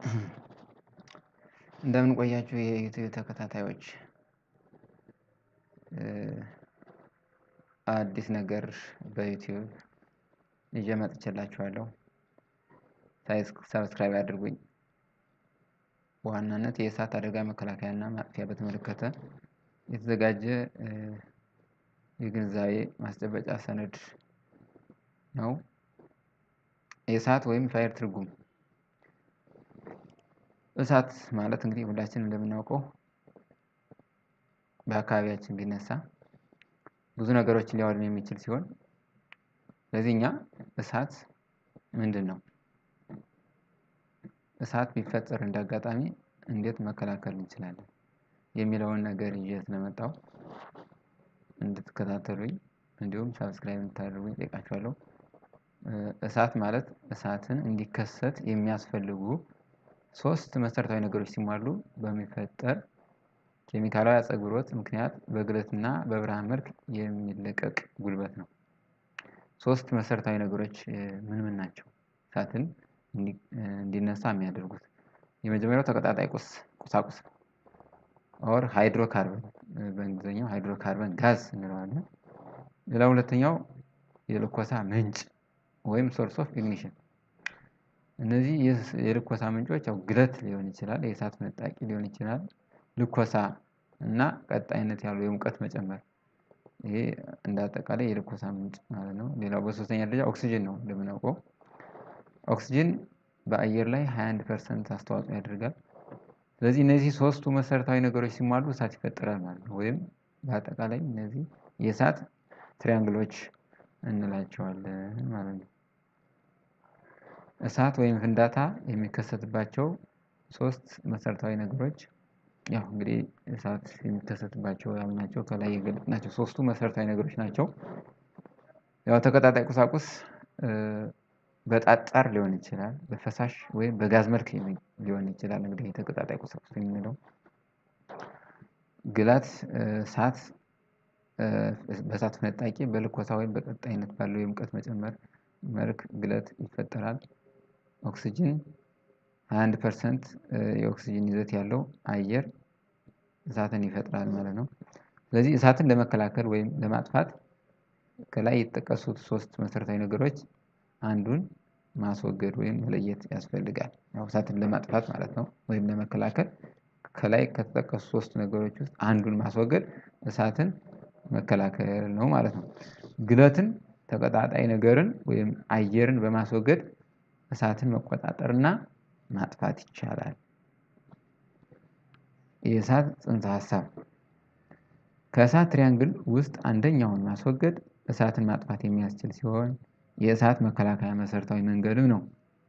እንደምን ቆያችሁ የዩቲዩብ ተከታታዮች አዲስ ነገር በዩቲዩብ ይዤ መጥቼላችኋለሁ። ሰብስክራይብ አድርጉኝ። በዋናነት የእሳት አደጋ መከላከያና ማጥፊያ በተመለከተ የተዘጋጀ የግንዛቤ ማስጨበጫ ሰነድ ነው። የእሳት ወይም ፋየር ትርጉም እሳት ማለት እንግዲህ ሁላችንም እንደምናውቀው በአካባቢያችን ቢነሳ ብዙ ነገሮችን ሊያወድም የሚችል ሲሆን ስለዚህ እኛ እሳት ምንድን ነው? እሳት ቢፈጠር እንደ አጋጣሚ እንዴት መከላከል እንችላለን? የሚለውን ነገር ይዤ ስለመጣሁ እንድትከታተሉኝ እንዲሁም ሰብስክራይብ እንድታደርጉኝ እጠይቃችኋለሁ። እሳት ማለት እሳትን እንዲከሰት የሚያስፈልጉ ሶስት መሰረታዊ ነገሮች ሲሟሉ በሚፈጠር ኬሚካላዊ አጸግብሮት ምክንያት በግለትና በብርሃን መልክ የሚለቀቅ ጉልበት ነው። ሶስት መሰረታዊ ነገሮች ምን ምን ናቸው? እሳትን እንዲነሳ የሚያደርጉት የመጀመሪያው ተቀጣጣይ ቁስ ቁሳቁስ ነው። ኦር ሃይድሮካርበን በእንግሊዘኛው ሃይድሮካርበን ጋዝ እንለዋለን። ሌላ ሁለተኛው የልኮሳ ምንጭ ወይም ሶርስ ኦፍ ኢግኒሽን። እነዚህ የልኮሳ ምንጮች ያው ግለት ሊሆን ይችላል፣ የእሳት ፍንጣቂ ሊሆን ይችላል፣ ልኮሳ እና ቀጣይነት ያለው የሙቀት መጨመር ይሄ እንደ አጠቃላይ የልኮሳ ምንጭ ማለት ነው። ሌላው በሶስተኛ ደረጃ ኦክስጅን ነው እንደምናውቀው ኦክስጅን በአየር ላይ 21 ፐርሰንት አስተዋጽኦ ያደርጋል። ስለዚህ እነዚህ ሶስቱ መሰረታዊ ነገሮች ሲሟሉ እሳት ይፈጠራል ማለት ነው። ወይም በአጠቃላይ እነዚህ የእሳት ትሪያንግሎች እንላቸዋለን ማለት ነው። እሳት ወይም ፍንዳታ የሚከሰትባቸው ሶስት መሰረታዊ ነገሮች ያው እንግዲህ እሳት የሚከሰትባቸው ያልናቸው ከላይ የገለጽናቸው ሶስቱ መሰረታዊ ነገሮች ናቸው። ያው ተቀጣጣይ ቁሳቁስ በጠጣር ሊሆን ይችላል፣ በፈሳሽ ወይም በጋዝ መልክ ሊሆን ይችላል። እንግዲህ የተቀጣጣይ ቁሳቁስ የምንለው ግላት እሳት በእሳት ፍንጣቂ በልኮሳ ወይም በቀጣይነት ባለው የሙቀት መጨመር መልክ ግለት ይፈጠራል። ኦክስጅን 21 ፐርሰንት የኦክስጅን ይዘት ያለው አየር እሳትን ይፈጥራል ማለት ነው። ስለዚህ እሳትን ለመከላከል ወይም ለማጥፋት ከላይ የተጠቀሱት ሶስት መሰረታዊ ነገሮች አንዱን ማስወገድ ወይም መለየት ያስፈልጋል። ያው እሳትን ለማጥፋት ማለት ነው ወይም ለመከላከል ከላይ ከተጠቀሱ ሶስት ነገሮች ውስጥ አንዱን ማስወገድ እሳትን መከላከል ነው ማለት ነው። ግለትን ተቀጣጣይ ነገርን ወይም አየርን በማስወገድ እሳትን መቆጣጠር እና ማጥፋት ይቻላል። የእሳት ጽንሰ ሀሳብ ከእሳት ትሪያንግል ውስጥ አንደኛውን ማስወገድ እሳትን ማጥፋት የሚያስችል ሲሆን የእሳት መከላከያ መሰረታዊ መንገድም ነው።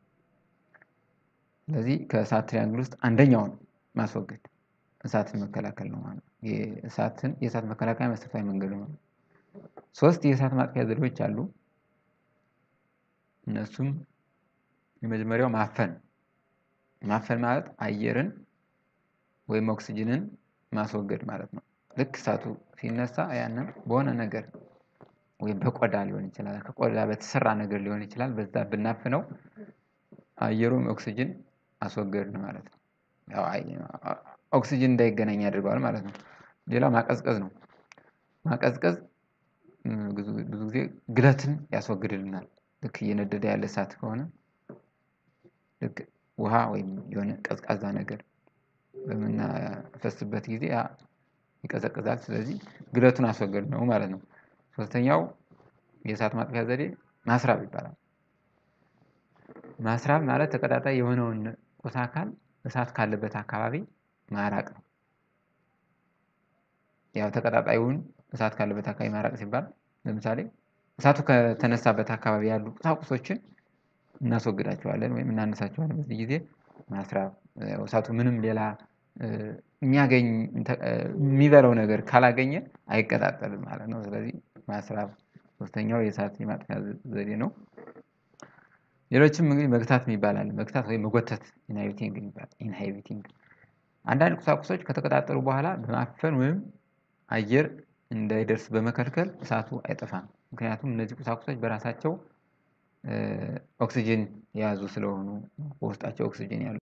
ስለዚህ ከእሳት ትሪያንግል ውስጥ አንደኛውን ማስወገድ እሳትን መከላከል ነው ማለት ነው። የእሳትን የእሳት መከላከያ መሰረታዊ መንገዱ ነው። ሶስት የእሳት ማጥፊያ ዘዴዎች አሉ። እነሱም የመጀመሪያው ማፈን ማፈን ማለት አየርን ወይም ኦክስጅንን ማስወገድ ማለት ነው። ልክ እሳቱ ሲነሳ ያንን በሆነ ነገር ወይም በቆዳ ሊሆን ይችላል፣ ከቆዳ በተሰራ ነገር ሊሆን ይችላል። በዛ ብናፍነው አየሩም ኦክስጅን አስወገድን ማለት ነው። ያው ኦክስጅን እንዳይገናኝ ያደርገዋል ማለት ነው። ሌላው ማቀዝቀዝ ነው። ማቀዝቀዝ ብዙ ጊዜ ግለትን ያስወግድልናል። ልክ እየነደደ ያለ እሳት ከሆነ ልክ ውሃ ወይም የሆነ ቀዝቃዛ ነገር በምናፈስበት ጊዜ ያ ይቀዘቅዛል። ስለዚህ ግለቱን አስወገድነው ማለት ነው። ሶስተኛው የእሳት ማጥፊያ ዘዴ ማስራብ ይባላል። ማስራብ ማለት ተቀጣጣይ የሆነውን ቁስ አካል እሳት ካለበት አካባቢ ማራቅ ነው። ያው ተቀጣጣዩን እሳት ካለበት አካባቢ ማራቅ ሲባል ለምሳሌ እሳቱ ከተነሳበት አካባቢ ያሉ ቁሳቁሶችን እናስወግዳቸዋለን ወይም እናነሳቸዋለን። በዚህ ጊዜ ማስራብ እሳቱ ምንም ሌላ የሚያገኝ የሚበላው ነገር ካላገኘ አይቀጣጠልም ማለት ነው። ስለዚህ ማስራብ ሶስተኛው የእሳት የማጥፊያ ዘዴ ነው። ሌሎችም እንግዲህ መግታት የሚባል አለ። መግታት ወይም መጎተት ኢንሃቢቲንግ የሚባል ኢንሃቢቲንግ አንዳንድ ቁሳቁሶች ከተቀጣጠሉ በኋላ በማፈን ወይም አየር እንዳይደርስ በመከልከል እሳቱ አይጠፋም። ምክንያቱም እነዚህ ቁሳቁሶች በራሳቸው ኦክስጅን የያዙ ስለሆኑ በውስጣቸው ኦክስጅን ያሉ